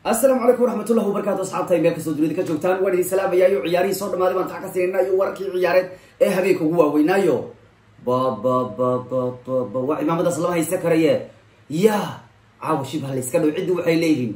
asalaamu calaykum waraxmatullahi wabarakatu asxaabta meel kastoo dunida ka joogtaan waan idin salaamayayo ciyaarihii soo dhamaaday baan tax ka siinayna iyo wararkii ciyaareed ee habeenka ugu waaweynaayo ba ba ba ba ba ba waa cimaamadaas lama haysta karaye ya caawa shibha layska dhow ciddi waxay leeyihiin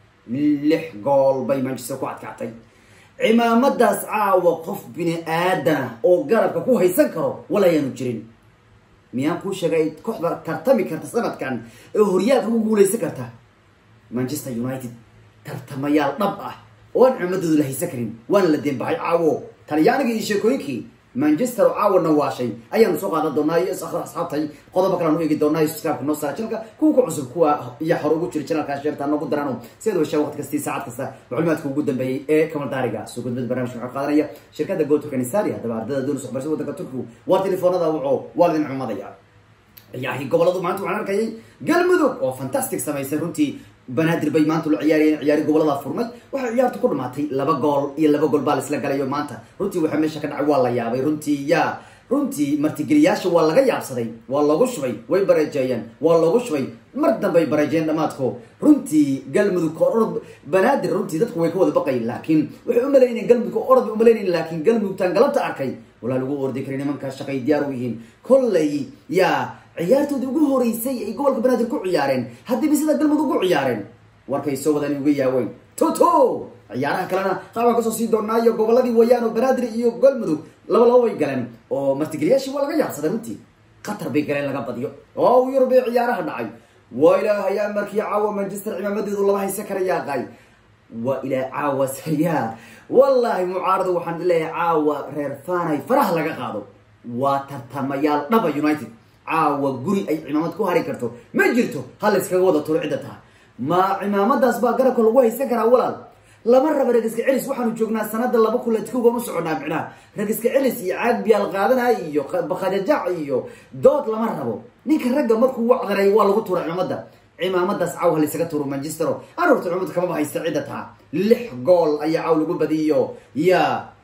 lix gool bay manchester ku adkaatay cimaamadaas caawa qof bini aadana oo garabka ku haysan karo walayaanu jirin miyaan kuu sheegay kooxda tartami karta sanadkan ee horyaalka ku guuleysan karta manchester united tartamayaal dhab ah oo aan cimamadooda la haysan karin waana la deenbaxay caawo talyaaniga iyo sheekooyinkii manchester oo caawa nawaashay ayaanu soo qaadan doonaa iyo asxaabtay qodobo kaleanu eegi doonaa iyo subscribe noo saara channelka kuwa ku cusub kuwa iyo hore ugu jira channelka sheerta noogu daraano sideed washaa waqti kastii saacad kasta macluumaadka ugu dambeeyey ee kamaldaariga soo gudbada barnamijka waxaa qaadanaya shirkadda go turkanisari haddaba ardada doonaysa waxbarashada waddanka turkigu waa telefoonada wuxuu waa ladin cumadaya ciyaarihii goboladu maanta waxaan arkayay galmudug oo fantastic samaysay runtii banaadir bay maanta la ciyaarayeen ciyaari gobolada furmay waxay ciyaartu ku dhamaatay laba gool iyo laba gool baa la isla galayo maanta runtii waxaa meesha ka dhacay waa la yaabay runtii ya runtii martigeliyaasha waa laga yaabsaday waa loogu shubay way bareejeeyeen waa loogu shubay mar dambay bareejeen dhamaadko runtii galmudug orod banaadir runtii dadku way ka wada baqayen laakiin waxay umalaynayeen galmudug orod bay umalaynayeen laakiin galmudugtaan galabta arkay walaa lagu ordi karay nimankaa shaqay diyaar u yihiin kollay ya ciyaartoodii ugu horeysay ay gobolka banaadir ku ciyaareen haddiiba sida galmudug ugu ciyaareen warkay soo wadaan uga yaaweyn toto ciyaaraha kalena qaabaan kasoo sii doonaa iyo goboladii wayaan oo banaadir iyo galmudug laba laba bay galeen oo martigeliyaashii waa laga yaabsaday runtii qatar bay galeen laga badiyo oo yurub ee ciyaaraha dhacay waa ilaahayaa markii caawa manchester cimaamadeedu lama haysan karayaa qay waa ilaa caawa sayaa wallaahi mucaarado waxaan leeyahay caawa reer fanay faraha laga qaado waa tartamayaal dhaba united caawa guri ay cimaamad ku hari karto ma jirto ha la iskaga wada turo cidda taha ma cimaamadaas baa garabka lagu haysan karaa walaal lama raba regiska celis waxaanu joognaa sanada laba kuletkugan u soconaa micnaha regiska celis iyo caag biyaal qaadanay iyo bakadajac iyo dood lama rabo ninka ragga markuu wacdaray waa lagu tuura cimaamada cimaamadaas caaw ha laysaga tuuro manchestero aroorta cimaamada kamaba haysta cidda taha lix gool ayaa caaw lagu badiyo ya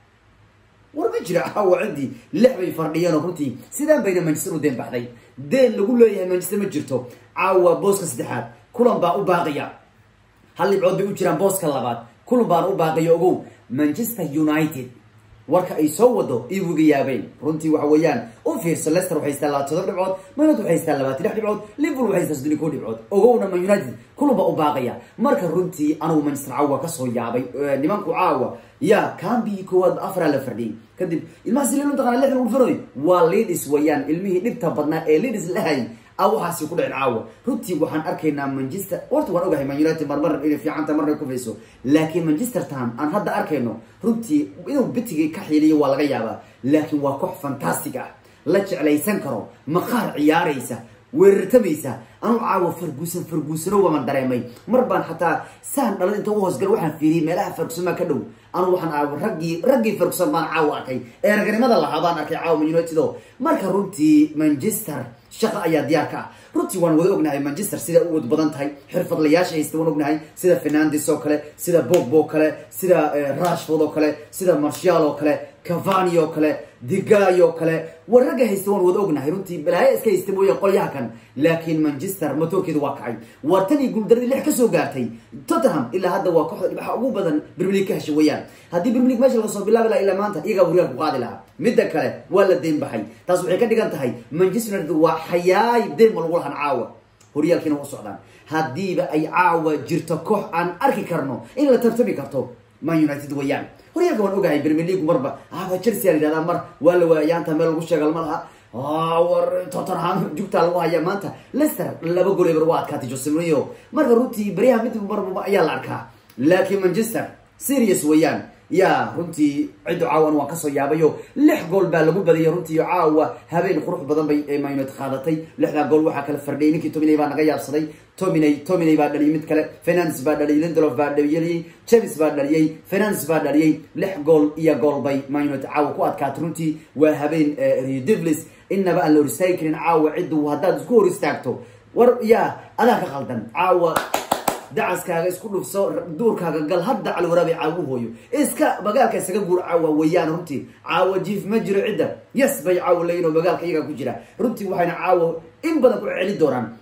war ma jira caawa ciddii lix bay fardhiyeen oo runtii sidaan bayna manchester u deen baxday deen lagu leeyahay manchester ma jirto caawa booska saddexaad kulan baa u baaqaya hal dhibcood bay u jiraan booska labaad kulan baana u baaqaya ogow manchester united warka ay soo wado iwiga yaabeen runtii waxa weeyaan u fiirso lester waxay haystaa laba todob dhibcood manad waxay haystaa labaatan lix dhibcood liverpool waxay haystaa soddon iyo kow dhibcood ogowna man united kulan baa u baaqaya marka runtii anugu manchester caawa kasoo yaabay nimanku caawa ya cambii koowaad afaraa la fardhiyay kadib ilmaha siliil mataqana lixdan ulfanoy waa leadis weeyaan ilmihii dhibta badnaa ee leadis lahay a waxaasi ku dhicin caawa runtii waxaan arkaynaa manchester horta waan ogahay man united marmar inay fiicanta marna kufayso laakiin manchester town aan hadda arkayno runtii inuu bitigii ka xiiliyo waa laga yaabaa laakiin waa koox fantastic ah la jeclaysan karo maqaar ciyaaraysa weerartamaysa anuu caawa farguusan farguusano waman dareemay mar baan xataa saan dhalad inta u hoosgala waxaan fiiriyay meelaha fargusan baa ka dhow anuu waxaan aawa raggii raggii fargusan baan caawa arkay ee raganimada lahaa baan arkay caawa man united o marka runtii manchester shaqa ayaa diyaar ka ah runtii waan wada ognahay manchester sida u wad badan tahay xirfadlayaasha haysta waan ognahay sida fernandes oo kale sida bogbo oo kale sida rashford oo kale sida marshal oo kale cavani oo kale digay oo kale war ragga haysta waan wada ognahay runtii balaayo iska haysta mooya qolyaha kan laakiin manchester motoorkeeda waa kacay waa tan iyo guuldaradii lix kasoo gaartay tottenham ilaa hadda waa kooxda dhibaxa ugu badan brimilig ka hesha weeyaan haddii brimilig meesha laga soo bilaabi laha ilaa maanta iyagaa waryaal ku qaadi lahaa midda kale waa la deen baxay taas waxay ka dhigan tahay manchester united waa xayaay deen ma lagu lahan caawa horyaalkiina u socdaan haddiiba ay caawa jirto koox aan arki karno in la tartami karto man united weeyaan horyaalka waan ogahay premier league marba aba chelsea a yidhahdaa mar waa la waayaanta meel lagu sheegal ma laha war tottenham jugtaa lagu haya maanta lester laba gol eber waa adkaatay jose mourinho marka runtii beryaha mid marba ayaa la arkaa laakiin manchester serious weeyaan ya runtii ciddu caawan waan kasoo yaabayo lix gool baa lagu badiyay runtii caawa habeen qurux badan bay maynud qaadatay lixdaa gool waxaa kala fardhiyay ninkii tominay baa naga yaabsaday tominay tominay baa dhaliyay mid kale fernandes baa dhaliyay lindelof baa dhaliyay james baa dhaliyay fernandes baa dhaliyay lix gool iyo gool bay maynud caawa ku adkaatay runtii waa habeen redivlis inaba aan la hor istaagi karin caawa ciddu haddaad isku hor istaagto war ya adaa ka qaldan caawa dacaskaaga isku dhufso duurkaaga gal hadda calwaraabay caawu hooyo iska magaalka isaga guur caawa weeyaan runtii caawa jiif ma jiro cidda yes bay caawa leeyihin oo magaalka iyagaa ku jira runtii waxayna caawa in badan ku celi doonaan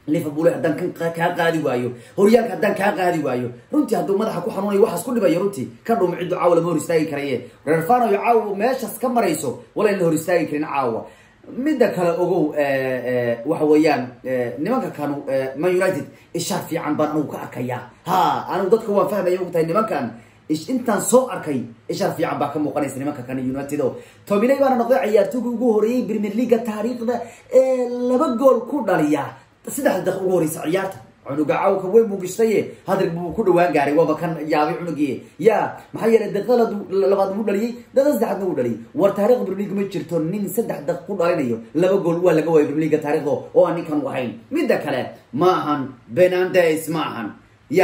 liverpool haddaan kan kaa qaadi waayo horyaalka haddaan kaa qaadi waayo runtii hadduu madaxa ku xanuunayo waxaas ku dhibayo runtii ka dhum ciddu caawa lama hor istaagi karaye reerfanayo caawa meeshaas ka marayso wala in la hor istaagi karin caawa midda kale ogow waxa weeyaan nimanka kanu man united ishaar fiican baan anigu ka arkayaa ha anigu dadka waan fahmaya ogtahay nimankan intaan soo arkay ishaar fiican baa ka muuqanaysa nimanka kan united o tominay baana noqday ciyaartooyga ugu horeeyey premier leaga taariikhda ee laba gool ku dhaliya saddexda daq ugu horeysa ciyaarta cunuga cawka weyn buu gishtaye hadrig buu ku dhawaan gaaray waaba kan yaabay cunugii ya maxaa yeelay daqiiqada labaad buu dhaliyey daqiiqada saddexaadna wuu dhaliyay war taarikhda premier league ma jirto nin saddex daq ku dhalinayo laba gool waa laga waayay premier leaga taarikhda oo aan ninkan u ahayn midda kale ma ahan benandes ma ahan ya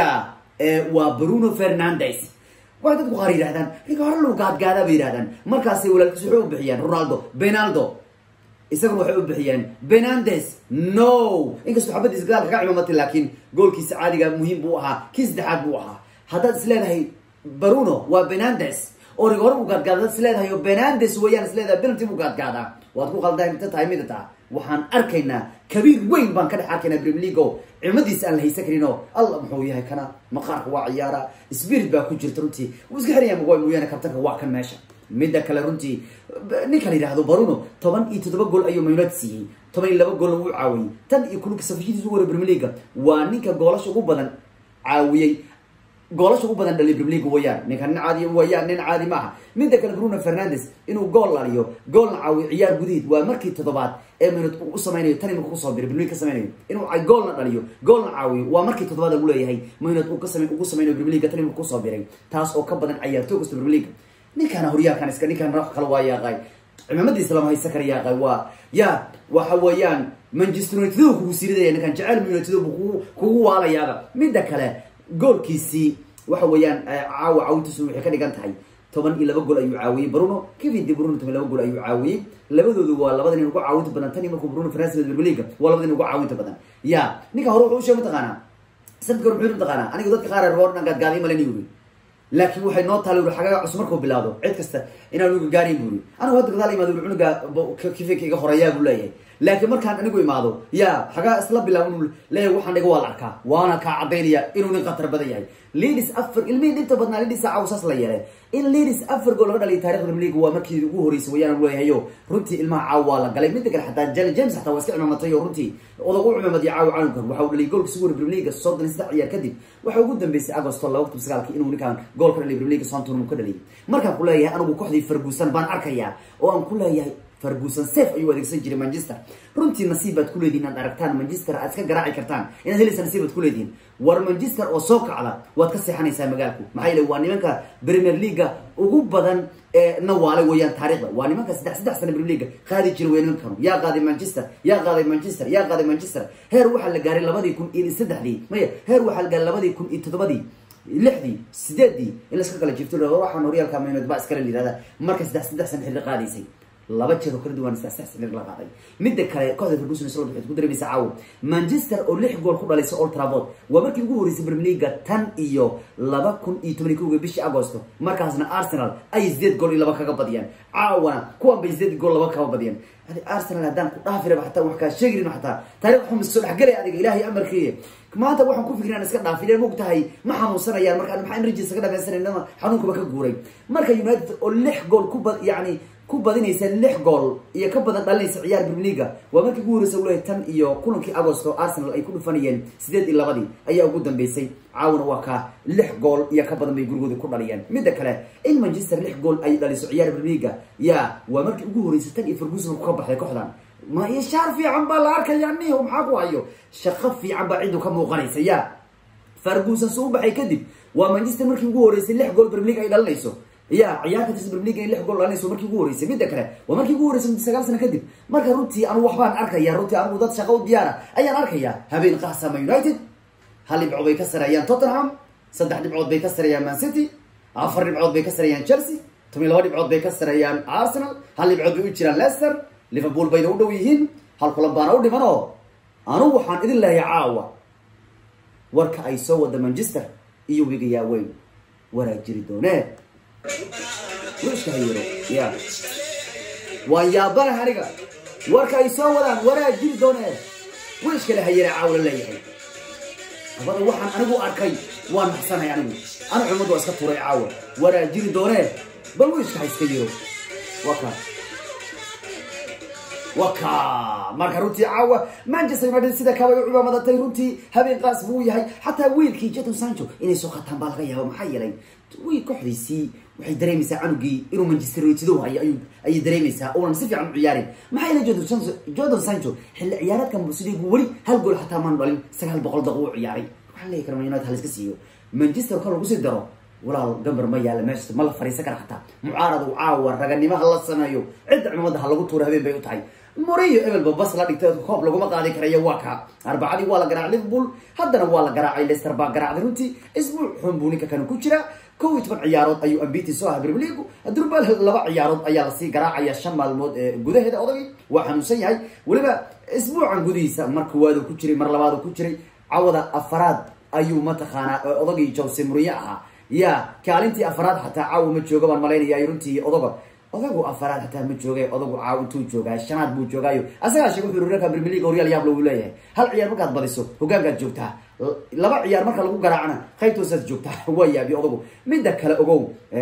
waa bruno fernandes waxay dadku qaar yidhahdaan ninka hore lagu gaadgaadaa bay yidhahdaan markaasay walaalkiis waxay u bixiyaan ronaldo benaldo isaguna waxay u bixiyeen benandes no inkastoo xabadiisa gadaalka ka cimamatay laakiin goolkiisa caadiga muhiim buu ahaa kii saddexaad buu ahaa haddaad is leedahay bruno waa benandes oo rig hore u gaadgaada is leedahay oo benandes weeyaan is leedahay penalty buu gaadgaadaa waad ku qaldahay inta tahay mida taa waxaan arkaynaa kabiir weyn baan ka dhex arkaynaa premier league o cimadiisa aan la haysan karin oo alla muxuu yahay kana maqaarka waa ciyaara spirit baa ku jirta runtii wuu iska xiraya magoy mooyaane kabtanka waa kan meesha midda kale runtii ninka la yidhaahdo baruno toban iyo toddoba gool ayuu mayunad siiyey toban iyo laba goolna wuu caawiyey tan iyo kulunka safashidiis ugu horay premier leaga waa ninka goolasha ugu badan caawiyey goolasha ugu badan dhaliy premier league wayaan ninka nin caadi wayaan nin caadi maaha midda kale bruno fernandes inuu gool laliyo goolna caawiyo ciyaar gudaheed waa markii toddobaad ee minut u samaynayo tan imika kusoo biray premier league ka samaynayo inuu goolna dhaliyo goolna caawiyo waa markii toddobaad lagu leeyahay minut uu ka samay ugu samaynayo premier league tan imika kusoo biray taas oo ka badan ciyaartooy kasta premier league ninkaana horyaalkan iska ninkaan wax kale waa yaaqay cimaamadiisa lama haysan kara yaaqay waa ya waxa weeyaan manchester united kugu siiridaya ninkan jecel united buu kugu waalayaaba midda kale goolkiisii waxa weeyaan caawa caawintiisu waxay ka dhigan tahay toban iyo laba gool ayuu caawiyey bruno kevin de bruno toban laba gool ayuu caawiyey labadoodu waa labada nin ugu caawinta badan tan iyo markuu bruno fernandes premier league waa labada nin ugu caawinta badan ya ninka hore wuxuu u sheegay mataqaanaa sanadka hore muxuu mataqaanaa aniga dadka qaar reer dhan gaadgaaday malani yuri laakiin waxay noo taala uri xagaga cusub markuu bilaado cid kasta inaan uga gaarayn buri anigu hadda gadaal imaado uri cunuga kifika iga horeeyaa buu leeyahay laakiin markaan anigu imaado ya xagaa isla bilaabo inuu leeyahay waxaan dhiga waa la arkaa waana kaa cadaynaya inuu nin khatar badan yahay lidis afar ilmihii dhinta badnaa lidis cawsaas la yeelay in lidis afar gool laga dhaliya taarikhda premier league waa markii ugu horeysay wayaan leeyahayo runtii ilmaha caaw waa la galay midda kale xataa jalen james xataa waa iska cimaamatay oo runtii odag u cimaamadiya caawa calankan waxa uu dhaliyay goolkiisa ugu hore premier league soddon iyo saddex ciyaar kadib waxa ugu dambeysay agosto laba kun sagaalkii inuu ninkaan gool ka dhaliyay premier league sontun uu ka dhaliyay markaan ku leeyahay anigu kooxdii ferguson baan arkayaa oo aan ku leeyahay ferguson safe ayuu adeegsan jiray manchester runtii nasiib baad ku leedihin inaad aragtaan manchester aad iska garaaci kartaan inaad helaysa nasiib baad ku leedihin war manchester oo soo kacda waad ka seexanaysaa magaalku maxaa yeele waa nimanka premier leaga ugu badan ee nawaalay weeyaan taarikhda waa nimanka saddex saddex sana premier leaga qaadi jira weya nimankanu yaa qaaday manchester yaa qaaday manchester yaa qaaday manchester heer waxaa la gaaray labadii kun iyo saddexdii maya heer waxaa la gaaray labadii kun iyo toddobadii lixdii sideedii in laska kala jifto waxaan horyaalka maynad baa iskala yidhahda marka saddex saddex sana xilli qaadaysay laba jeer oo kala duwan saddex saddex sana la qaaday midda kale kooxda ferguson isla waxay ku dareemaysa caawo manchester oo lix gool ku dhalaysa old trafford waa markii ugu horeysay premier league tan iyo laba kun iyo toban iyo kowga bishii agosto markaasna arsenal ay sideed gool iyo laba kaga badiyaan caawana kuwan bay sideed gool laba kaga badiyaan adi arsenal haddaan ku dhaafi raba xataa wax kaa sheegrin xataa taariikh xum soo dhexgalay adiga ilaahay amarkiiye maanta waxaan ku fikrin aan iska dhaafin mog tahay ma xanuunsanayaan marka maxaa energy ka dhamaysanayna xanuunkaba ka guuray marka united oo lix gool ku bad yacni ku badinaysa lix gool iyo ka badan dhalinaysa ciyaar premier leaga waa markii ugu horeysa uleeyahay tan iyo kulankii agosto arsenal ay ku dhufanayeen sideed iyo labadii ayaa ugu dambeysay caawna waa kaa lix gool iyo ka badan bay gurigooda ku dhaliyeen midda kale in manchester lix gool ay dhaliso ciyaar premier leaga ya waa markii ugu horeysay tan iyo ferguson ka baxday kooxdan ma ishaar fiican baa la arkaya niho maxaa ku hayo shaqo fiican baa ciddu ka muuqanaysa ya ferguson soo u baxay kadib waa manchester markii ugu horeysay lix gool premier league ay dhalinayso ya ciyaar ka tirsan premier league in lix gool dhalinayso markii ugu horeysay midda kale waa markii ugu horeysay sagaal sano kadib marka runtii anu waxbaan arkaya runtii anigu dad shaqo u diyaara ayaan arkaya habeen qaasama united hal dhibcood bay ka sareeyaan tottenham saddex dhibcood bay ka sareeyaan man city afar dhibcood bay ka sareeyaan chelsea toban iyo laba dhibcood bay ka sareeyaan arsenal hal dhibcood bay u jiraan leicester liverpool bayna u dhow yihiin hal kulan baana u dhiman oo anugu waxaan idin leehay caawa warka ay soo wada manchester iyo wigayaa weyn waraa jiri doonee wiska hayiro ya waan yaabanaha aniga warka ay soo wadaan waraa jiri doonee wiishka la hayana caawa la leeyahay abada waxaan anigu arkay waa naxsanahay anigu ana cumadu waa iska tuuray caawa waraa jiri doonee bal wiishka ha iska yiro waka waka marka runtii caawa manchester united sida kabay u cumaamatay runtii habeen qaas buu yahay xataa wiilkii jadon sancho inay soo qataan baa laga yaaba maxaa yeelay wiil kooxdiisii waxay dareemaysaa canugii inuu manchester united hayo ayuu ayay dareemaysaa oonan si fiican u ciyaarin maxaa yeelay jadon sancho jadon sancho xilli ciyaareedkan sideegu weli hal gool xataa maan dhalin sagaal boqol daqiiqo u ciyaaray waxaa leeyahay kara man united haliska siiyo manchester kor lagu sii daro walaal gambar ma yaala meesha ma la fariisan kara xataa mucaarad u caawa raganimo ha la sameeyo cidda cimamada ha lagu tuuro habeen bay u tahay moriyo ebelba bas la dhigtay koob laguma qaadi karayo waa ka arbacadii waa la garaacay liverpool haddana waa la garaacay leicester baa garaacday runtii isbuuc xun buu ninka kanu ku jira kow iyo toban ciyaarood ayuu ambiti soo aha premier league durbal laba ciyaarood ayaa lasii garaacaya shan maalmood ee gudaheeda odagii waa xanuunsan yahay weliba isbuucan gudihiisa mar koowaadu ku jiray mar labaadu ku jiray cawada afaraad ayuu mataqaanaa odagii jose muriye ahaa ya kaalintii afaraad xataa caawa ma jooga baan malaynaya runtii odaga odagu afaraad xataa ma jooga odagu caaw intuu joogaa shanaad buu joogaayo asagaa sheeg wuxuu reerka premier league horyaal yaab lagu leeyahay hal ciyaar markaad badiso hogaankaad joogtaa laba ciyaar marka lagu garaacana qaybtoosaad joogtaa waa yaabi odagu midda kale ogow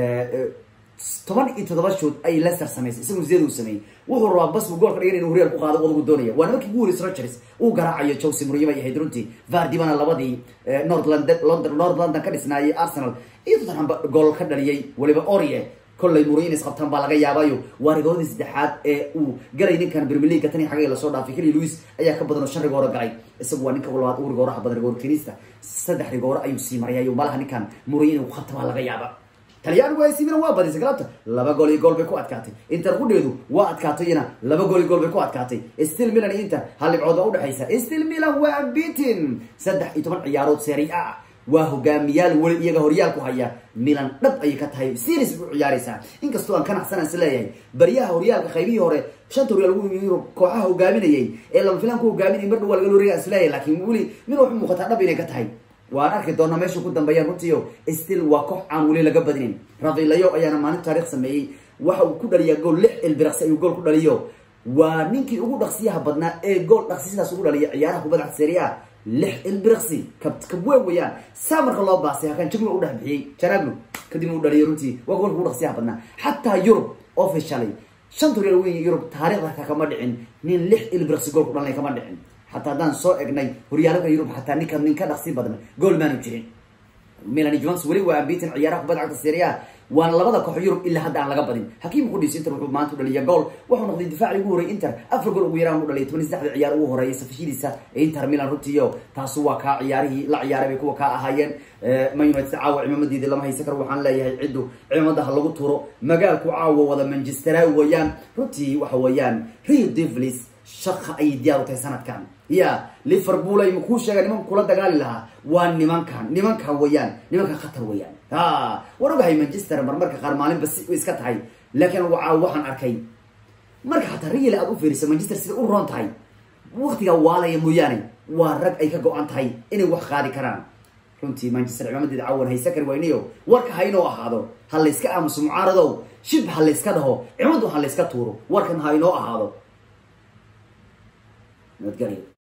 toban iyo toddoba shood ay leicester samaysay isagu zed uu sameeyey wuxuu rabaa bas buu goolka dhigan inu horyaal ku qaado odagu doonaya waana markii ugu horeysay rogers uu garaacayo chelse muriye bay ahayd runtii vardibana labadii north london london north london ka dhisnaayay arsenal iyo tottenham gool ka dhaliyay weliba orie kollay muriye inay isqabtaan baa laga yaabayo waa rigoodii saddexaad ee uu galay ninkan premier league tan iyo xagay lasoo dhaafay keli louis ayaa ka badan oo shan rigooro galay isagu waa ninka labaad ugu rigooraha badan rigoor kenista saddex rigooro ayuu sii marayayo malaha ninkan muriye inuu qabta baa laga yaaba talyaanigu ay simina waa badisay galabta laba gool iyo gool bay ku adkaatay inter qudheedu waa adkaatayna laba gool iyo gool bay ku adkaatay still milan iyo inter hal dhibcood baa udhexaysa still milan waa beatin saddex iyo toban ciyaarood seeri a waa hogaamiyaal weli iyaga horyaal ku haya milan dhab ayay ka tahay series u ciyaaraysaa inkastoo aan kanacsanaan is leeyahay baryaha horyaalka qaybihii hore shanta horyaal ugu yimid kooxaha hogaaminayay ee lama filaan ku hogaaminayay mar dhow waa laga loreegaa is leeyahay laakiin weli mid waxu muuqataa dhab inay ka tahay waan arki doonaa meesha ku dambeeyaan runtiio still waa koox aan weli laga badinin rafilayo ayaana maalin taarikh sameeyey waxa uu ku dhaliyaa gool lix ilbiraqsi ayuu gool ku dhaliyo waa ninkii ugu dhaqsiyaha badnaa ee gool dhaqsi sidaas ugu dhaliya ciyaaraha kubadda cagta serie a lix ilbiraqsi kabweyn weyaan saa marka loo baasay hakan jaglo u dhex bixiyey janaglo kadibna u dhaliyo runtii waa goolka ugu dhaqsiyaha badnaa xataa yurub officially shanta horyaal weyn yurub taarikhda ka kama dhicin nin lix ilbiraqsi gool ku dhalinay kama dhicin xataa haddaan soo egnay horyaalada yurub xataa ninka nin ka dhaqsi badna gool maanu jirin milan jones weli waa ambitin ciyaaraha kubadda cagta seria waana labada koox yurub ilaa hadda aan laga badin hakiim qudhiis inter wuxuu maanta u dhaliya gool wuxuu noqday difaacii ugu horreeyay inter afar gool ugu yaraan u dhaliyay toban saddexda ciyaar ugu horeeyay safashadiisa ee inter milan runtiiyo taasu waa kaa ciyaarihii la ciyaaray bay kuwa kaa ahaayeen man united caawa cimaamadeedii lama haysan karo waxaan leeyahay ciddu cimamada ha lagu turo magaalku caawa wada manchestera weeyaan runtii waxa weeyaan rio devlis shaqa ayay diyaar u tahay sanadkan ya liverpool ay makuu sheega nimanka kula dagaali lahaa waa nimankan nimankan weeyaan nimankan khatar weeyaan ha waan ogahay manchester marmarka qaar maalinba si iska tahay laakiin waa waxaan arkay marka hataa real aad u fiiriso manchester sida u roon tahay waktigaa waalaya mooyaane waa rag ay ka go-an tahay inay wax qaadi karaan runtii manchester cimaamadeeda cawan haysa kari waynayo warka ha inoo ahaado ha layska aamuso mucaaradow shib ha layska dhaho cimadu ha layska tuuro warkan ha inoo ahaado nabadgelyo